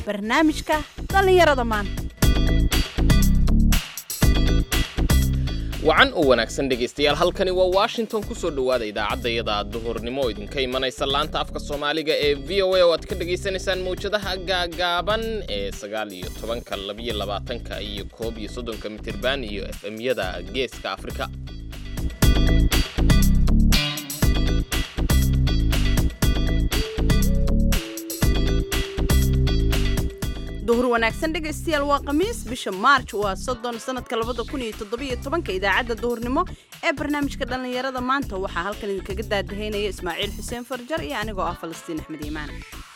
barnaamijka dhallinyarada maanta wacan oo wanaagsan dhegaystayaal halkani waa washington ku soo dhowaada idaacaddayada duhurnimo oo idinka imanaysa laanta afka soomaaliga ee v o a oo aad ka dhagaysanaysaan mawjadaha gaagaaban ee sagaal iyo tobanka labiyo labaatanka iyo koob iyo soddonka mitirban iyo f m-yada geeska afrika duhur wanaagsan dhegaystayaal waa khamiis bisha maarj waa soddon sanadka labada kun iyo toddobiyo tobanka idaacadda duhurnimo ee barnaamijka dhallinyarada maanta waxaa halkan idinkaga daadahaynaya ismaaciil xuseen farjar iyo anigoo ah falastiin axmed iimaan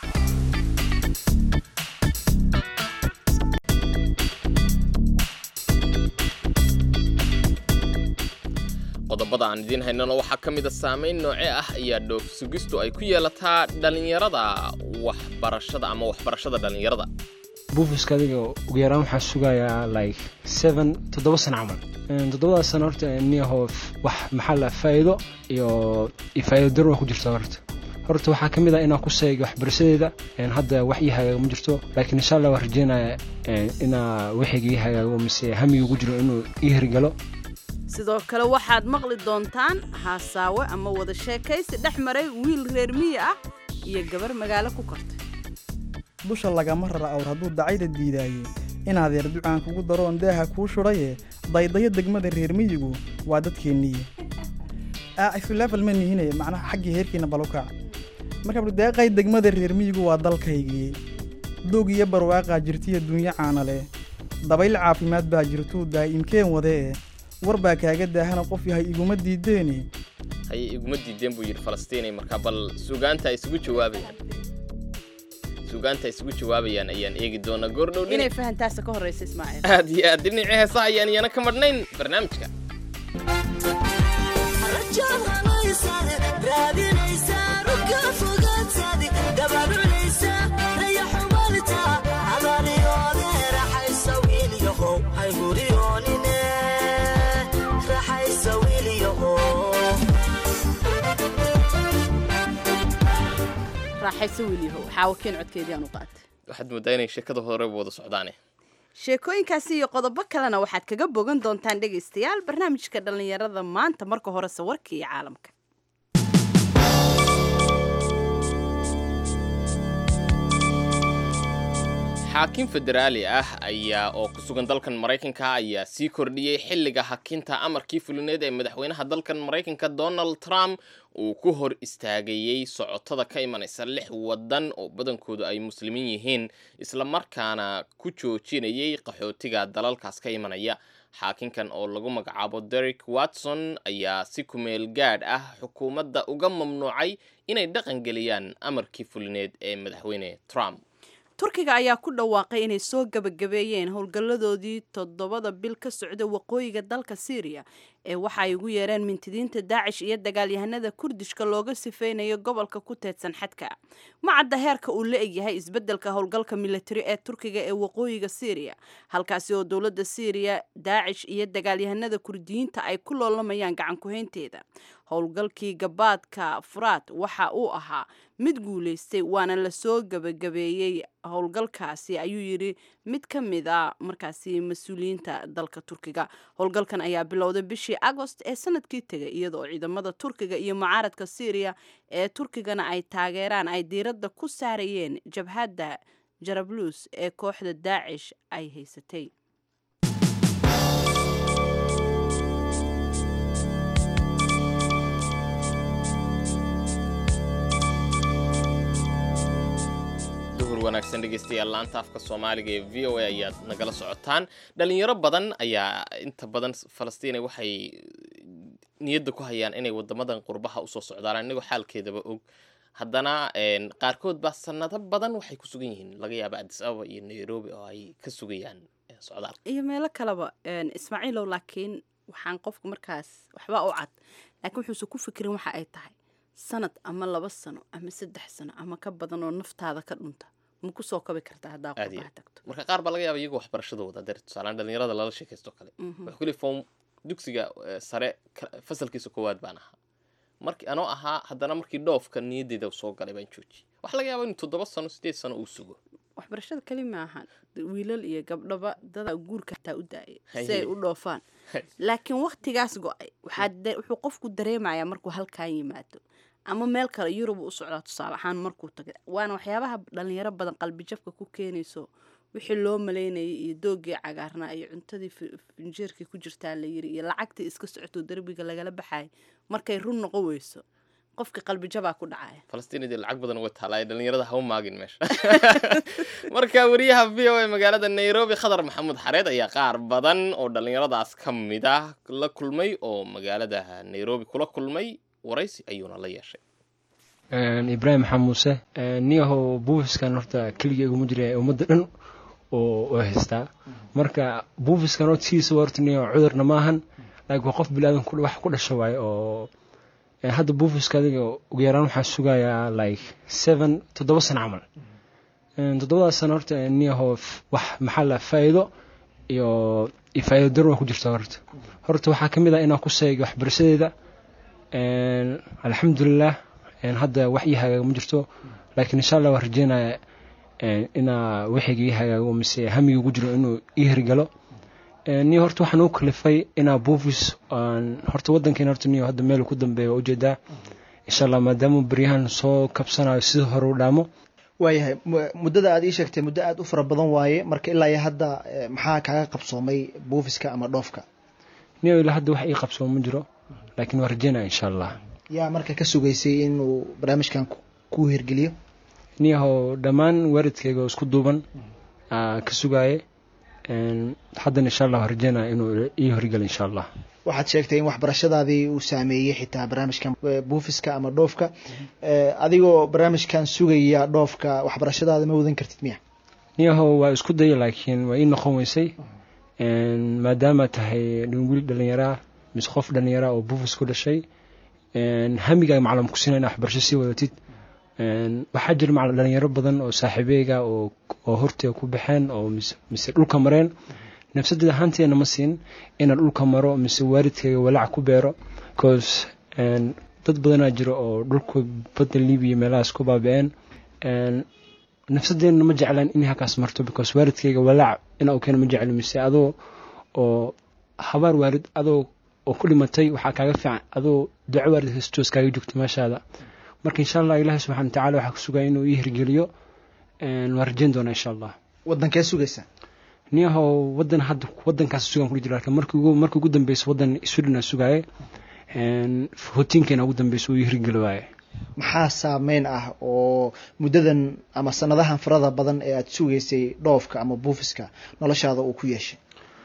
qodobada aan idiin haynano waxaa ka mid a saamayn nooce ah ayaa dhoof sugistu ay ku yeelataa dhallinyarada waxbarashada ama waxbarashada dhallinyarada buufiska adiga ugu yaraan waxaa sugayaa like seven toddoba sano camal toddobadaas sano horta niyaho wax maxaa la faa'iido iyo iyo faa'iido dar waa ku jirta horta horta waxaa ka mid ah inaan ku seega waxbarashadeeda hadda wax ii hagaago ma jirto laakiin insha allah waan rajeynaya inaa waxayga ii hagaago mise hamiga ugu jiro inuu ii hirgalo sidoo kale waxaad maqli doontaan haasaawe ama wada sheekaysi dhex maray wiil reer miyi ah iyo gabar magaalo ku kortay dusha lagama rara awr hadduu dacayda diidaaye inaad yar ducaan kugu daroon deeha kuu shudhaye daydayo degmada reer miyigu waa dadkeenniye isulefal ma nihine macnaha xaggii heerkiina balukac marka deeqay degmada reer miyigu waa dalkaygii doog iyo barwaaqaa jirtiyo dunyo caana leh dabayl caafimaad baa jirtuu daa'imkeen wadee war baa kaaga daahana qof yahay iguma diideeni haye iguma diideen buu yidhi falastiinay marka bal suugaanta ay isugu jawaabayaan suugaanta ay isugu jawaabayaan ayaan eegi doonaa goordhow inay fahantaasa ka horraysa ismaaciil aad iyo aad dhinacii heesaha ayaan iyana ka madhnayn barnaamijka raaxayso wiilyahow xaawakeen codkeedii aan u qaatay waxaad moodaa inay sheekada horeba wada socdaane sheekooyinkaasi iyo qodobo kalena waxaad kaga bogan doontaan dhegaystayaal barnaamijka dhallinyarada maanta marka horese warkii iyo caalamka xaakim federaali ah ayaa oo ku sugan dalkan maraykanka ayaa sii kordhiyey xilliga hakinta amarkii fulineed ee madaxweynaha dalkan maraykanka donald trump uu ku hor istaagayey socotada ka imanaysa lix waddan oo badankoodu ay muslimiin yihiin islamarkaana ku joojinayay qaxootiga dalalkaas ka imanaya xaakinkan oo lagu magacaabo derek watson ayaa si kumeel gaadh ah xukuumadda uga mamnuucay inay dhaqan geliyaan amarkii fulineed ee madaxweyne trump turkiga ayaa ku dhawaaqay inay soo gabagabeeyeen howlgalladoodii toddobada bil ka socda waqooyiga dalka syriya ee waxa ay ugu yeereen mintidiinta daacish iyo dagaalyahanada kurdishka looga sifeynayo gobolka ku teedsan xadka ma cadda heerka uu la egyahay isbeddelka howlgalka militari ee turkiga ee waqooyiga syriya halkaasi oo dowladda syriya daacish iyo dagaalyahanada kurdiyiinta ay ku loolamayaan gacan ku-haynteeda howlgalkii gabaadka furaad waxa uu ahaa mid guulaystay waana lasoo gabagabeeyey howlgalkaasi ayuu yidhi mid ka mid a markaasi mas-uuliyiinta dalka turkiga howlgalkan ayaa bilowday bishii agost ee sanadkii tegay iyadoo ciidamada turkiga iyo mucaaradka syriya ee turkigana ay taageeraan ay diiradda ku saarayeen jabhadda jarablus ee kooxda daacish ay haysatay wanaagsan dhegeystayaal laanta afka soomaaliga ee v o a ayaad nagala socotaan dhalinyaro badan ayaa inta badan falastiina waxay niyadda ku hayaan inay wadamadan qurbaha usoo socdaan inagoo xaalkeedaba og haddana qaarkood baa sanado badan waxay ku sugan yihiin laga yaaba adis ababa iyo nairobi oo ay ka sugayaan socdaal iyo meelo kaleba ismaaciilow laakiin waxaan qofku markaas waxba u cad laakiin wuxuusan ku fikirin waxa ay tahay sanad ama laba sano ama saddex sano ama ka badan oo naftaada ka dhunta ma kusoo kabi kartaa haddaa aad iyo qurbaha aad. tagto marka qaar baa laga yaaba iyagoo waxbarashadooda dee tusaalaan dhalinyarada lala sheekaysto kale wuxuu ku leeyahay form dugsiga eh, sare ka- fasalkiisa koowaad baan ahaa markii anoo ahaa haddana markii dhoofka niyaddeeda soo galay baan joojiyey waxaa laga yaaba inuu toddoba sano sideed sano uu sugo waxbarashada keli ma ahan wiilal iyo gabdhaba dada guurka hataa u daayay si ay Haye. u dhoofaan Haye. laakiin waktigaas go-ay waxaa da- wuxuu qofku dareemayaa markuu halkan yimaado ama meel kale yurub u socdaa tusaale ahaan markuu tagay waana waxyaabaha dhalinyaro badan qalbijabka ku keenayso wixii loo malaynayay iyo doogii cagaarnaa iyo cuntadii fi- finjeerkii ku jirtaa la yiri iyo lacagtii iska socoto derbiga lagala baxay markay run noqon weyso qofka qalbijabaa ku dhacaya falastiinidii lacag badan uga taalaay dhalinyarada ha u maagin meesha marka wariyaha v o a magaalada nairobi khadar maxamuud xareed ayaa qaar badan oo dhalinyaradaas ka mid ah la kulmay oo magaalada nairobi kula kulmay waraysi ayuuna la yeeshay Een, ibraahim maxamed muuse een, niyahow buufiskan horta keligay iguma jira ee ummadda dhan oo oo haystaa marka buufiskan horta sidiisa horta niyahow cudurna maahan laakiin waa qof bilaadan ku- wax ku dhasha waaye oo een, hadda buufiska adiga ugu yaraan waxaa sugayaa like seven toddoba sano camal Een, toddobadaas sano horta een, niyahow f- wax maxaa la faa'iido iyo iyo faa'iido daran waa ku jirta horta horta waxaa ka mid ah inaan ku seego waxbarashadeeda Een, alxamdulilah een, hadda wax ii hagaaga ma jirto laakiin insha allah waan rajeynaya een, inaa wixayga ii hagaago mise hamiga ugu jiro inuu ii hirgalo Een, niyo horta waxaan ugu kalifay inaa buufis aan horta wadankeena horta niyo hadda meel ku dambeeya waa ujeedaa insha allah maadaama beryahan soo kabsanayo sida hore u dhaamo waayahay mu- muddada aad ii sheegtay muddo aada u fara badan waaye marka ilaa iyo hadda eh, maxaa kaaga qabsoomay buufiska ama dhoofka niyo ilaa hadda wax ii qabsoo ma jiro laakiin waan rajeynaya insha allah yaa marka ka sugaysay inuu barnaamijkan ku- ku hirgeliyo niyahow dhammaan waalidkayga oo isku duuban aa ka sugaaye Een, haddana insha allah waan rajeynaya inuu ii horgalo insha allah waxaad sheegtay in waxbarashadaadii uu saameeyey xitaa barnaamijkan eh, buufiska ama dhoofka Eh, adigoo barnaamijkan sugaya dhoofka waxbarashadaada ma wadan kartid miya niyahow waa isku daya laakiin waa ii noqon weysay Een, maadaama tahay nin wiil dhallinyaraa mise qof dhallinyaraa oo buufis ku dhashay Een, hamigaaga maclam ku sinaa inaa waxbarasho sii wadatid Een, waxaa jira macalin dhalinyaro badan oo saaxiibeyga oo oo horteeda ku baxeen oo mise mise dhulka mareen nafsadeeda ahaanteena ma siin inaan dhulka maro mise waalidkayga walaac ku beero bcause een, dad badanaa jira oo dhulka badda libiya meelahaas ku baaba'een Een, nafsadeena ma jeclaan inay halkaas marto because waalidkayga walaac inaa u keeno ma jeclo mise adoo oo habaar waalid adoo oo ku dhimatay waxaa kaaga fiican adoo duco waalid haystoos kaaga joogto meeshaada marka insha allah ilaahi subxana watacaala waxaa ku sugaya inuu ii hirgeliyo Een, waan rajeyn doonaa insha allah wadankee sugaysaa niyahow wadan hadda wadankaas sugan kula jira laakiin markii ugu markii ugu dambeysa wadan sweden aa sugaaye Een, hotiinkeena ugu dambeysa uu ii hirgeli waaye maxaa saameyn ah oo muddadan ama sanadahan farada badan ee aad sugaysay dhoofka ama buufiska noloshaada uu ku yeeshay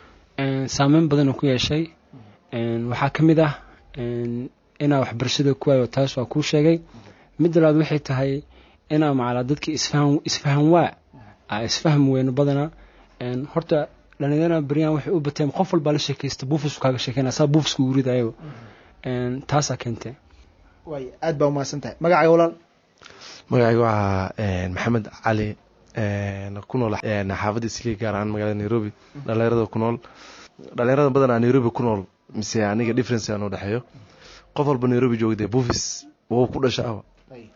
Een, saameyn badan uu ku yeeshay Een, waxaa ka mid ah een, inaa waxbarashada ku waayo taas waa kuu sheegay midda labaad waxay tahay inaa macalaa dadka isfahan isfahan waa aa isfaham weyno badana Een, horta dhalinyarada beryahan waxay u bateen qof walbaa la sheekaysta buufisku kaaga sheekeynaa saa buufisku ugu ridayo Een, taasaa keentay waay aad baa umahadsan tahay magacaaga walaal magacayga waxaa een, maxamed cali een, ku nool een, xaafadda islii gaar ahaan magaalada nairobi dhalinyarada ku nool dhalinyarada badanaa nairobi ku nool mise aniga difference aan u dhexeeyo qof walba nairobi joogde buufis wuu ku dhasha aba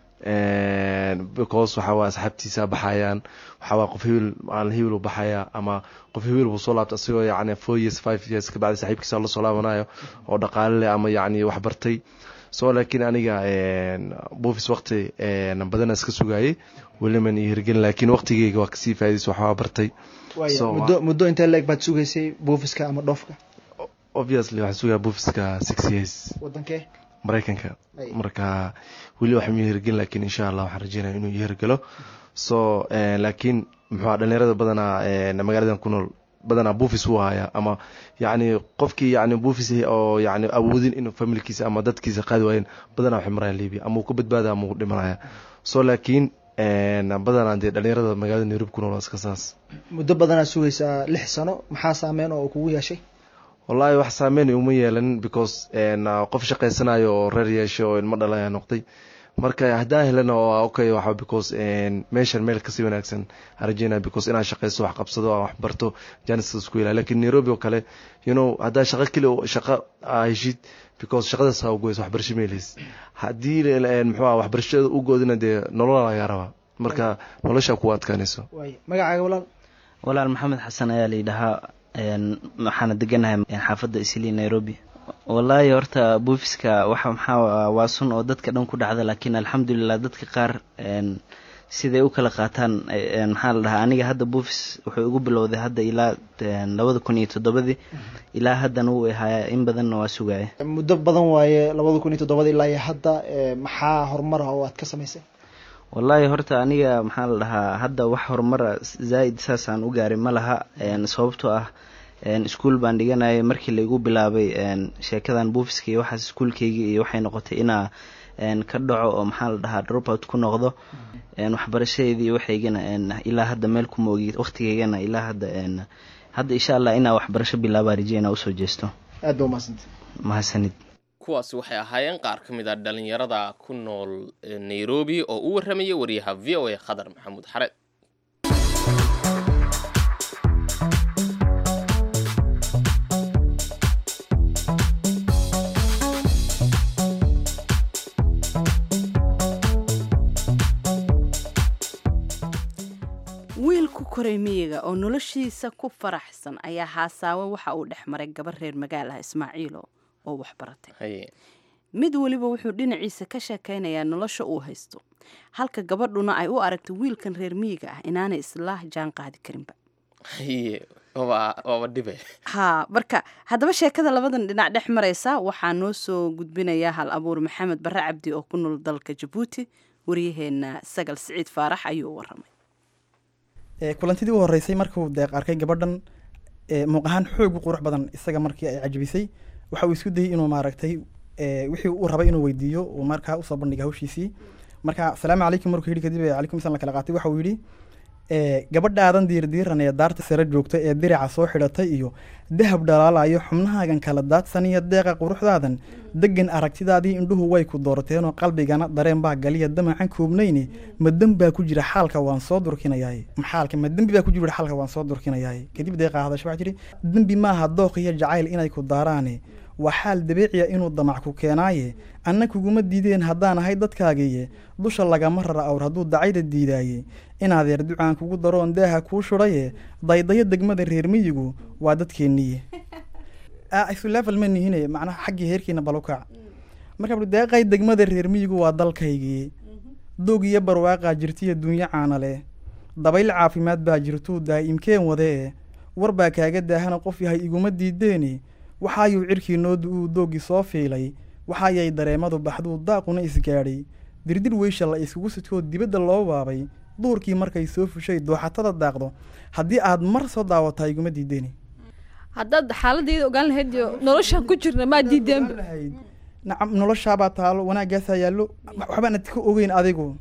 because waxaa waa asxaabtiisa baxayaan waxaa waa qof hebel maalin hebel uu baxaya ama qof hebel buu soo laabta asagoo yacni four years five years kabacdi saaxiibkiisa la soo laabanayo oo dhaqaale leh ama yacni wax bartay so laakiin aniga buufis waqti badana iska sugayay weliman iyo hirgelin laakiin waqtigeyga waa kasii faaidays waxbaa bartay waaya So, muddo muddo intee leeg baad sugaysay buufiska ama dhoofka obviously waxaan sugaya buufiska six years wadankee maraykanka Ay. marka weli wax ma hirgelin laakiin insha allah waxaan rajeynaya inuu hirgelo so eh, laakiin muxuu dhalinyarada badanaa eh, magaaladan ku nool badanaa buufis wuu haya ama yacni qofkii yacni buufis oo yacni awoodin inuu familkiisa ama dadkiisa qaadi waayeen badanaa waxay marayaan libiya ama uu ka badbaada ama uu dhimanaya so laakiin eh, badanaa dee dhalinyarada magaalada nairobi ku nool waa iska saas muddo badanaad sugaysaa lix sano maxaa saameyn oo kugu yeeshay wallaahi wax saameyn uma yeelanin because en, uh, qof shaqaysanayo oo reer yeeshay oo ilmo dhalaya noqday marka haddaan helana oo okay waxa because en, meeshan meel kasii wanaagsan aan rajeynaya because inaan shaqaysto wax qabsado aan wax barto janiska isku ilaali lakin nairobi oo kale you know haddaa shaqo keli shaqo aa heshid because shaqadaas aa ugoysa waxbarasho meelays haddii en, muxuu ah waxbarashada u goodina dee nolola laga rabaa marka nolosha ku adkaanayso waay magacaaga walaal walaal maxamed xasan ayaa layidhahaa waxaana deganahay xaafadda islii nairobi wallaahi horta buufiska waxa maxaa waa sun oo dadka dhan ku dhacda laakiin alxamdulilah dadka qaar siday u kala qaataan maxaa la dhahaa aniga hadda buufis wuxuu igu bilowday hadda ilaa labada kun iyo toddobadii ilaa haddana wuu ahaaya in badanna waa sugaya muddo badan waaye labada kun iyo toddobada ilaa iyo hadda maxaa horumar ah oo aad ka samaysay wallaahi horta aniga maxaa la dhahaa hadda wax horumara zaa-id saasaan u gaaray ma laha sababtoo ah iskuol baan dhiganayay markii laigu bilaabay sheekadan buufiska iyo waxaas iskuolkeyga iyo waxay noqotay inaa ka dhaco oo maxaa la dhahaa dropout ku noqdo waxbarashadeedii iyo waxaygana ilaa hadda meel kuma ogi waqtigeygana ilaa hadda hadda insha allah inaa waxbarasho bilaabaa rajey inaa usoo jeesto aad ba umahadsanta mahadsanid kuwaasi waxay ahaayeen qaar ka mid a dhalinyarada ku nool nairobi oo u warramaya wariyaha v o a khadar maxamuud xareed wiil ku koray miyiga oo noloshiisa ku faraxsan ayaa haasaawe waxa uu dhex maray gabar reer magaalaha ismaaciilo oo waxbaratay mid weliba wuxuu dhinaciisa ka sheekaynayaa nolosha uu haysto halka gabadhuna ay u aragtay wiilkan reer miyiga ah inaanay isla jaan qaadi karinba waaba dhibe ha marka haddaba sheekada labadan dhinac dhex maraysa waxaa noo soo gudbinaya hal abuur maxamed barre cabdi oo ku nool dalka jabuuti waryaheena sagal siciid faarax ayuu waramay kulantidii u horeysay markuu deeq arkay gabadhan muuq ahaan xoog u qurux badan isaga markii ay cajabisay waxa uu isku dayey inuu maaragtay wixii uu rabay inuu weydiiyo uu markaa usoo bandhigay hawshiisii marka asalaamu calaykum markuu yidhi kadib calaykum islam la kala qaatay waxa uu yidhi gabadhaadan diirdiiran ee daarta sare joogta ee dirica soo xidhatay iyo dahab dhalaalayo xubnahaagan kala daadsan iyo deeqa quruxdaadan degan aragtidaadii indhuhu way ku doorteenoo qalbigana dareen baa galiya damacan koobnayne ma dembaa ku jira xaalka waan soo durkinayaaye maxaalka ma dembi baa ku jira xaalka waan soo durkinayaaye kadib deeqa hadasha waxaa jiri dembi maaha dooq iyo jacayl inay ku daaraane waa xaal dabiiciya inuu damac ku keenaaye anna kuguma diideen haddaan ahay dadkaagiiye dusha lagama rara awr hadduu dacayda diidaaye inaadeer ducaan kugu daroon daaha kuu shudhaye daydayo degmada reer miyigu waa dadkeenniye isulefel ma nihine macnaha xaggii heerkiina balukaac marka bui deeqay degmada reer miyigu waa dalkaygii doog iyo barwaaqaa jirtiyo dunyo caana leh dabayl caafimaad baa jirtuu daa'imkeen wadee war baa kaaga daahana qof yahay iguma diideeni waxaayuu cirkii noodu uu doogii soo fiilay waxaayay dareemadu baxduu daaquna isgaadhay dirdir weysha la iskugu sitoo dibadda loo waabay duurkii markay soo fushay dooxatada daaqdo haddii aad mar soo daawataa iguma diideeni haddaad xaaladayda ogaan lahayd iyo noloshaan ku jirna maa diideenba lahayd nacam noloshaabaa taalo wanaagaasaa yaallo waxbaan ad ka ogeyn adigu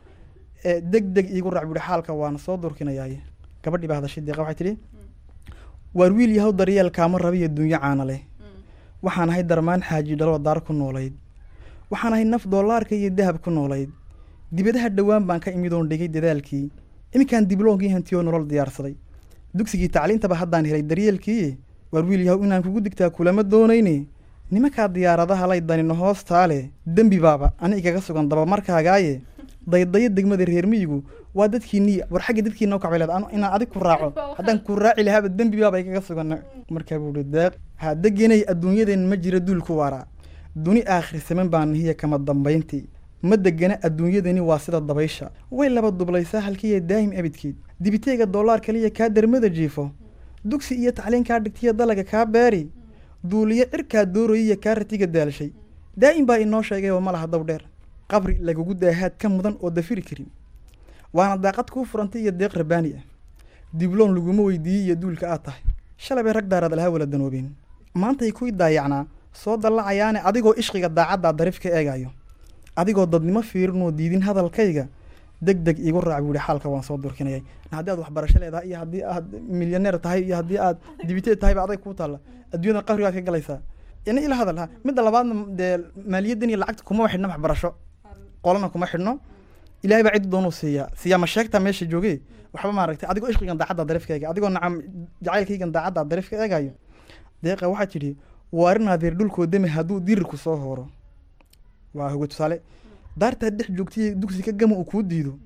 deg deg iigu raac buuhi xaalka waana soo durkinayaaye gabadhii baa hadashay deeqa waxay tidhi waar wiil yahow daryeelkaama rabiyo dunyo caana leh waxaan ahay darmaan xaaji dhaloo daar ku noolayd waxaan ahay naf doolaarka iyo dahab ku noolayd dibadaha dhowaan baan ka imidoon dhigay dadaalkii iminkaan dibloonkii hantiyoo nolol diyaarsaday dugsigii tacliintaba haddaan helay daryeelkii waar wiil yahow inaan kugu digtaa kulama doonayne nimankaa diyaaradaha lay danino hoostaale dembi baaba ani igaga sugan dabamarkaagaaye daydayo degmada reer miyigu waa dadkiinii war xagga dadkiina ukacbay leed inaan adig ku raaco haddaan ku raaci lahaaba dembi baaba igaga sugan markaa buu hi deeq ha degenay adduunyadeen ma jira duul ku waaraa duni aakhir saman baan nihiya kama dambayntii ma degana adduunyadani waa sida dabaysha way laba dublaysaa halkiiyo daahim abidkeed dibiteega doolaar kaliya kaa dermada jiifo dugsi iyo tacliin kaa dhigtiyo dalaga kaa beeri duuliyo cirkaa doorayaiyo kaa ratiga daalshay daa'im baa inoo sheegay oo ma laha daw dheer qabri lagugu daahaad ka mudan oo dafiri karin waana daaqad kuu furantay iyo deeq rabaani ah dibloon laguma weydiiyey iyo duulka aad tahay shalay bay rag daaraad lahaa wala danoobeen maantay kuy daayacnaa soo dallacayaane adigoo ishqiga daacaddaa dariif ka eegayo adigoo dadnimo fiirinoo diidin hadalkayga deg deg iigu raac buu yihi xaalka waan soo durkinayay haddii aad waxbarasho leedahay iyo haddii aad milyaneer tahay iyo haddii aad dibiteed tahayba adag kuu taalla adduunyada qabrigaad ka galaysaa ina ila hadal ha midda labaadna dee maaliyaddan iyo lacagta kuma xidhno waxbarasho qolana kuma xidhno ilahay baa ciddi doonuu siiyaa siiyaa ma sheegtaa meesha joogee waxba maaragtay adigoo ishqigan daacadda dariif ka eegay adigoo nacam jacaylkaygan daacadda dariif ka eegayo deeqa waxaa tidhi waarinadeer dhulkoo deme hadduu dirirku soo hooro waa hoga tusaale daartaad dhex joogtay dugsi ka gama uu kuu diido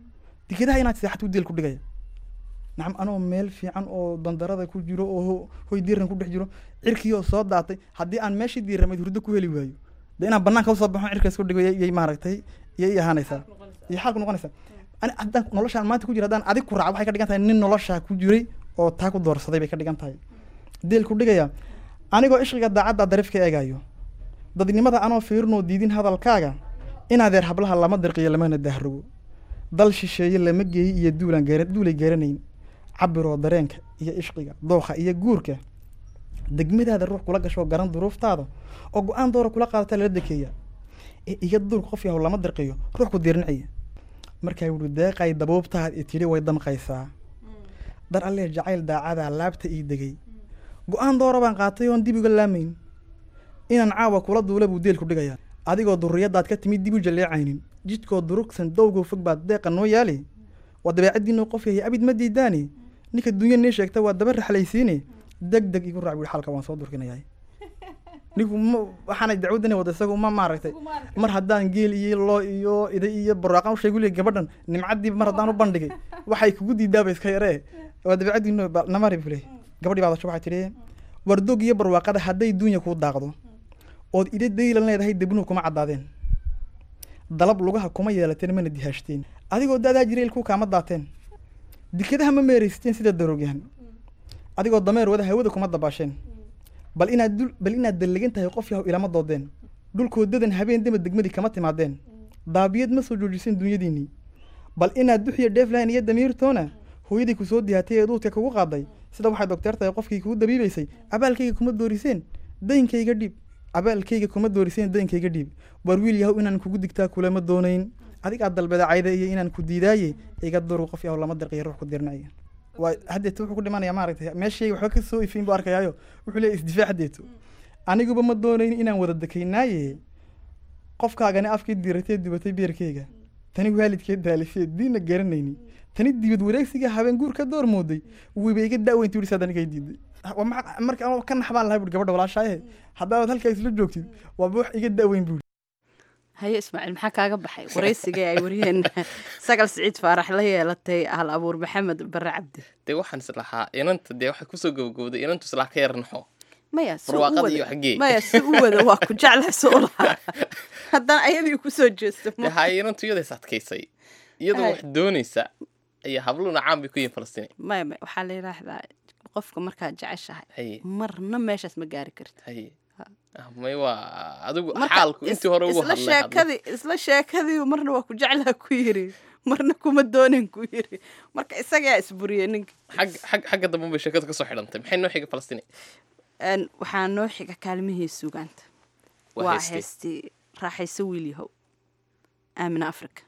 dekedaha inaad seexato u deel ku dhigaya nacam anoo meel fiican oo dandarada ku jiro oo ho- hoy diiran ku dhex jiro cirkii oo soo daatay haddii aan meeshii diiramayd hurdo ku heli waayo de inaan banaanka usoo baxo cirka isku dhigo yay maaragtay yay ii ahaanaysaa iyo xaal ku noqonaysaa ani haddaan noloshaan maanta ku jira haddaan adig ku raaco waxay ka dhigan tahay nin noloshaa ku jiray oo taa ku doorsaday bay ka dhigan tahay deel ku dhigaya anigoo ishqiga daacadda darif ka eegayo dadnimada anoo fiirinoo diidin hadalkaaga inaadeer hablaha lama dirqiyo lamana dahrogo dal shisheeye lama geeyi iyo duulaan gaara duulay garanayn cabiroo dareenka iyo ishqiga dooqa iyo guurka degmadaada ruux kula gasho garan duruuftaada oo go-aan doora kula qaadata lala dekeeya ee iga duurka qof yahow lama dirqiyo ruux ku diirniciya markaa wuhi deeqay dabuubtaad i tidhi way damqaysaa dar allee jacayl daacadaa laabta ii degay go-aan doora baan qaatay oon dib uga laamayn inaan caawa kula duula buu deelku dhigayaa adigoo durriyadaad ka timid dib u jaleecaynin jidkoo durugsan dowgow fog baad deeqa noo yaali waa dabeecaddiinuu qof yahay abid ma diidaani ninka dunya nii sheegta waa daba raxlaysiine deg deg igu raac buui xalka waan soo durkinayaa ninku ma waxaanay dacwadani wada isagu ma maaragtay mar haddaan geel iyo loo iyo iday iyo barwaaqan usheegu leey gabadhan nimcaddiiba mar haddaan u bandhigay waxay kugu diidaaba iska yaree waa dabeecaddiinu namari buu leey gabadhii baadasho waxay tidhi wardog iyo barwaaqada hadday dunya kuu daaqdo ood ida daylan leedahay debnuhu kuma caddaadeen dalab lugaha kuma yeelateen mana dihaashteen adigoo daadaa jireelku kaama daateen dikadaha ma meeraysteen sida daroogyahan adigoo dameer wada hawada kuma dabaasheen bal inaad dul bal inaad dallegan tahay qof yahow ilama doodeen dhulkoodadan habeen dema degmadii kama timaadeen daabiyad ma soo joojiseen dunyadiinnii bal inaad duxiyo dheeflayn iyo damiirtoona hooyadii ku soo dihaatay ee duudka kugu qaaday sida waxay docteer tahay qofkii kugu dabiibaysay abaalkayga kuma dooriseen dayinkayga dhiib abaalkayga kuma dooriseen dayinkayga dhiib war wiil yahow inaan kugu digtaa kulama doonayn adig aad dalbada cayda iyo inaan ku diidaaye iga duru qof yahow lama dirqiyo ruux ku dirnaya waa haddeeto wuxuu ku dhimanaya maaragtay meeshayga waxba ka soo ifiin buu arkayaayo wuxuu leeyahy isdifaac haddeeto aniguba ma doonayn inaan wada dekaynaaye qofkaagani afkii diratee dubatay beerkayga tani waalidkee daalisee diinna garanayni tani dibad wareegsiga habeen guur ka door mooday wiiba iga daaweyn tuuri saad aniga diiday waa maxa- marka anoo ka naxbaan lahay buuri gabadha walaashaaye haddaad halkaa isla joogtid waaba wax iga daaweyn buuri haye ismaaciil maxaa kaaga baxay waraysigii ay wariyeen sagal siciid faarax la yeelatay hal abuur maxamed bare cabdi dee waxaan is lahaa inanta dee waxay kusoo gabagabowday inantu islaa ka yar naxo maya si u barwaaqada iyo wada xaggee maya si u wada waa ku jeclahay soo lahaa haddana ayadii kusoo jeesto dee haye inantu iyada is adkaysay iyadoo Ay. wax doonaysa ayaa habluna caan bay ku yihin falastiin maya maya waxaa la yidhaahdaa qofka markaad jeceshahay haye marna meeshaas ma gaari kartid haye Ha. Ah, may waa adigu Marka xaalku is- intii hore ugu isla hadlay hadlay. sheekadii isla sheekadii marna waa ku jeclaa ku yiri marna kuma doonin ku yiri marka isagaa isburiyey ninka xag xag xagga dambe bay sheekadu kasoo xidhantay maxay noo xiga falastiin Een, waxaa noo xiga kaalmihii sugaanta Waa waa heestii. heestii raaxayso wiil yahow aamina africa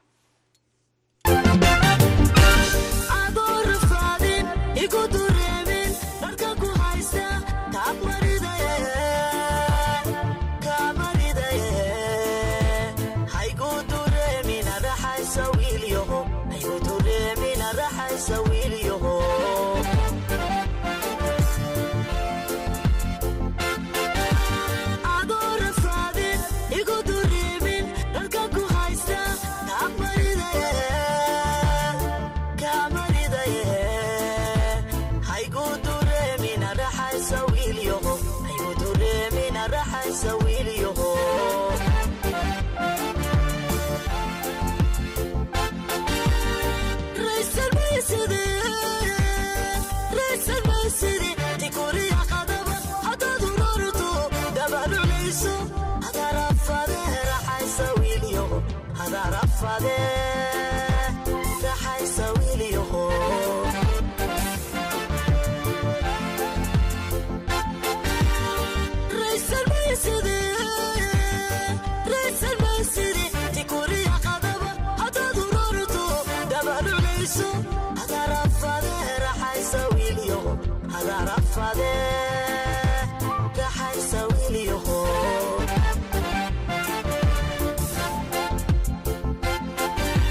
Raxaysa wiilyahow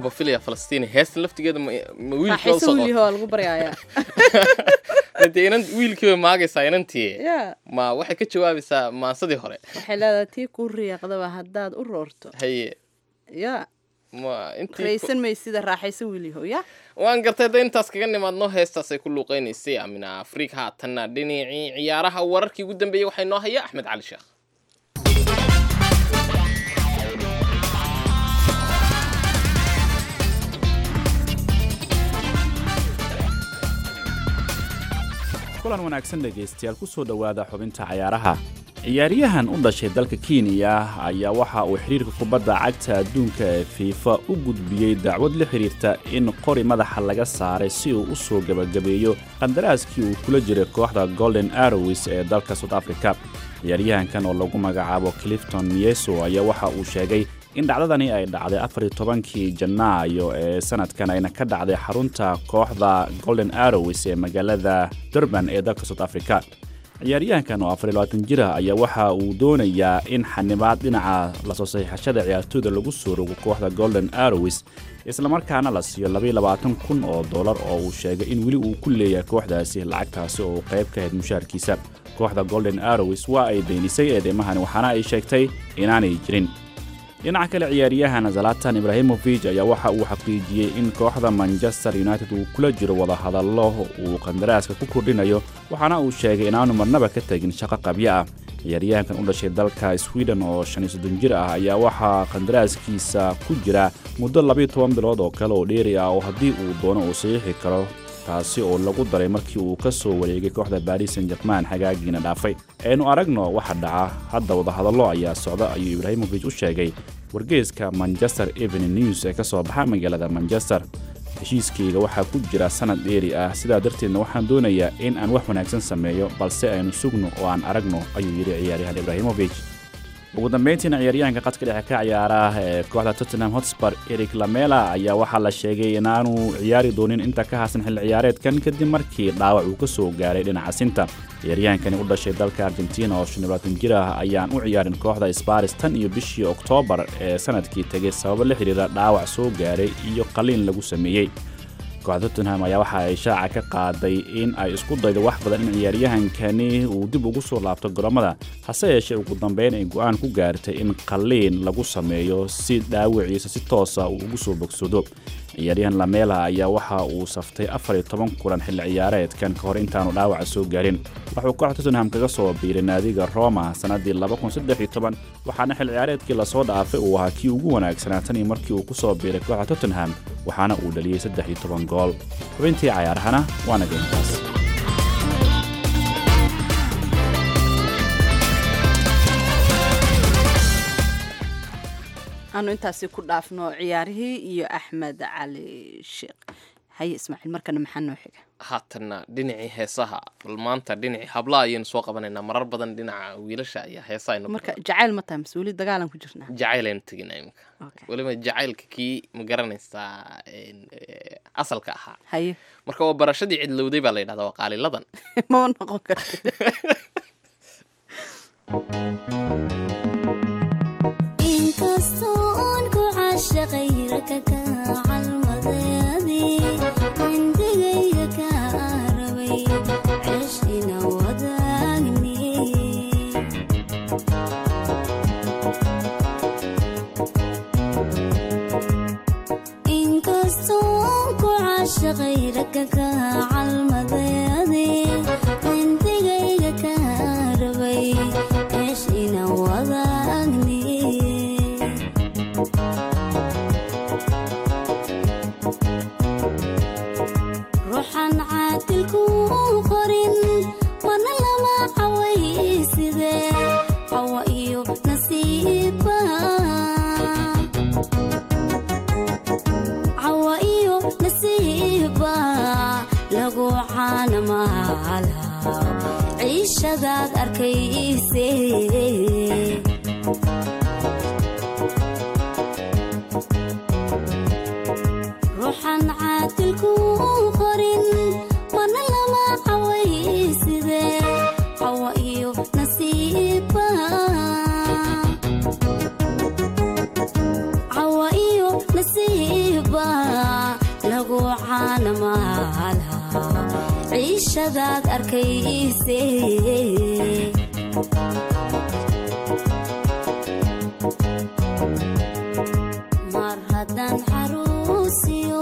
waaba filaya falastiin heestan laftigeeda ma ma wiilkii raaxayso wiilihoo lagu baryaaya dee inan wiilkiiba maagaysaa inantii ya ma waxay ka jawaabaysaa maansadii hore waxay leedahay tii kuu riyaaqdaba haddaad u roorto haye ya ma intii raysan maysida raaxayso wiiliho ya waan gartay da intaas kaga nimaadno heestaasay ku luuqeynaysay amina afrika haatanna dhinacii ciyaaraha wararkii ugu dambeeyey waxaa inoo haya axmed cali sheekh kulan wanaagsan dhegaystayaal ku soo dhowaada xubinta cayaaraha ciyaaryahan u dhashay dalka kenya ayaa waxa uu xidhiirka kubadda cagta adduunka ee fiifa u gudbiyey dacwad la xidhiirta in qori madaxa laga saaray si uu u soo gebagabeeyo qandaraaskii uu kula jiray kooxda golden arrows ee dalka south africa ciyaaryahankan oo lagu magacaabo clifton mieso ayaa waxa uu sheegay in dhacdadani ay dhacday afariy tobankii janaayo ee sanadkan ayna ka dhacday xarunta kooxda golden arrows ee magaalada durban ee dalka south africa ciyaaryahankan oo afariy labaatan jir ah ayaa waxa uu doonayaa in xanibaad dhinaca lasoo saxiixashada ciyaartooyda lagu soo rogo kooxda golden arrows islamarkaana la siiyo labaiy labaatan kun oo dollar oo uu sheegay in weli uu ku leeyahay kooxdaasi lacagtaasi oo qayb ka ahayd mushaarkiisa kooxda golden arrows waa ay beenisay eedeymahani waxaana ay sheegtay inaanay jirin dhinaca kale ciyaaryahan zalatan ibrahimovic ayaa waxa uu xaqiijiyey in kooxda manchester united uu kula jiro wadahadallo uu qandaraaska ku kordhinayo waxaana uu sheegay inaanu marnaba ka tegin shaqo qabyo ah ciyaaryahankan u dhashay dalka sweden oo shan iyo soddon jir ah ayaa waxaa qandaraaskiisa ku jira muddo labiiyo toban bilood oo kale oo dheeri ah oo haddii uu doono uu saxiixi karo taasi oo lagu daray markii uu ka soo wareegay kooxda baris san jerman xagaagiina dhaafay aynu aragno waxa dhaca hadda wadahadallo ayaa socda ayuu ibraahimovic u sheegay wargeeska manchester evening news ee ka soo baxa magaalada manchester heshiiskayga waxaa ku jira sanad dheeri ah sidaa darteedna waxaan doonayaa in aan wax wanaagsan sameeyo balse aynu sugno oo aan aragno ayuu yidhi ciyaaryahan ibraahimovic ugu dambayntiina ciyaaryahanka qadka dhexe ka ciyaara ee kooxda tottenham hotspur eric lamela ayaa waxaa la sheegay inaanu ciyaari doonin inta ka hasan xilli ciyaareedkan kadib markii dhaawac uu ka soo gaaray dhinaca sinta ciyaaryahankani u dhashay dalka argentina oo shan iyo labaatan jir ah ayaan u ciyaarin kooxda sparis tan iyo bishii oktoobar ee sanadkii tegay sababo la xidhiira dhaawac soo gaaray iyo qaliin lagu sameeyey kooxda tottenham ayaa waxa ay shaaca ka qaaday in ay isku daydo wax badan in ciyaaryahankani uu dib ugu soo laabto garoomada hase yeeshee ugu dambeyn ay go-aan ku gaartay in qaliin lagu sameeyo si dhaawiciisa si toosa uu ugu soo bogsado ciyaaryahan lamela ayaa waxa uu saftay afar iyo toban kulan xilli ciyaareedkan ka hor intaanu dhaawaca soo gaarin wuxuu kooxda tottenham kaga soo biiray naadiga roma sannaddii waxaana xilli ciyaareedkii lasoo dhaafay uu ahaa kii ugu wanaagsanaa tan iyo markii uu ku soo biiray kooxda tottenham waxaana uu dhaliyey saddex iyo toban gool xubintii cayaarahana waana geyntaas aanu intaasi ku dhaafno ciyaarihii iyo axmed cali sheekh haye ismaaciil markana maxaa noo xiga haatanna dhinacii heesaha bal maanta dhinacii hablaha ayaynu soo qabanaynaa marar badan dhinaca wiilasha ayaa heesaha aynu marka jacayl ma tahay mase weli dagaalan ku jirnaa jacayl aynu teginaa imika Okay. weliba jacaylka kii ma garanaysaa een, eh, asalka ahaa haye marka waa barashadii cidlowday baa la yidhahdaa waa qaaliladan mama noqon karti inkastoon ku caashaqay raka ka calmadeedii cindigayga ka rabay ceeshina wadaagni inkastoon ku caashaqay raka ka calmadeedii cindigayga ka rabay ceeshina wadaagni ruuxan caadilku qorin mana lama cawayside cawa iyo nasiiba cawa iyo nasiiba lagu caanamaala ciishadaad arkayse ruuxan caadilku qorin mana lama cawayside cawa iyo nasiiba cawa iyo nasiiba ciishadaad arkayse mar haddaan xaruusiyo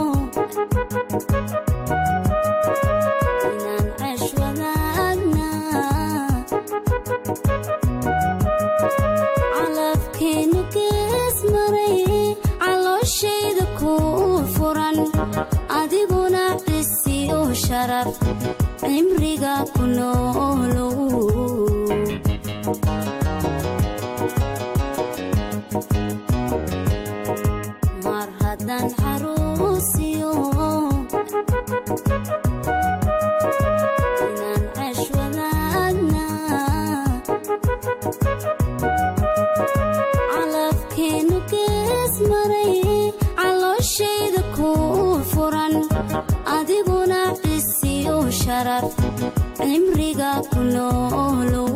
inaan ceesh wadaagna calafkeenu gees maray calooshayda kuu furan adiguna cisiyo sharaf cimriga ku noolow mar haddaan xaruusiyo inaan ceesh wadaagna calafkeenu gees maray calooshayda kuu furan adiguna cisiyo sharaf cimriga ku noolow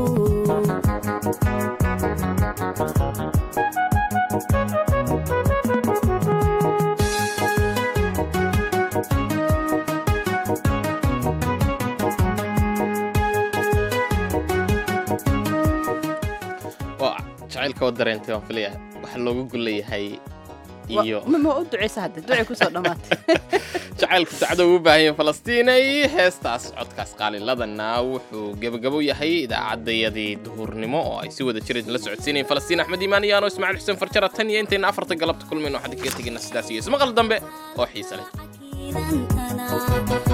waa jacaylka wa dareentay waan filaya waxa looga gulayahay iyo ma ma u duceysa hadda ducay kusoo dhammaatay jacaylku sacdo uu u baahan yahay falastiinay heestaas codkaas qaaliladana wuxuu gebagabo yahay idaacadayadii duhurnimo oo ay si wada jir idinla socodsiinayeen falastiin axmed iimaan iyo ano ismaaciil xuseen farjara tan iyo intayna afarta galabta kulmayno waxaan idinkaga tegina sidaas iyo ismaqal dambe oo xiise leh Kiidantana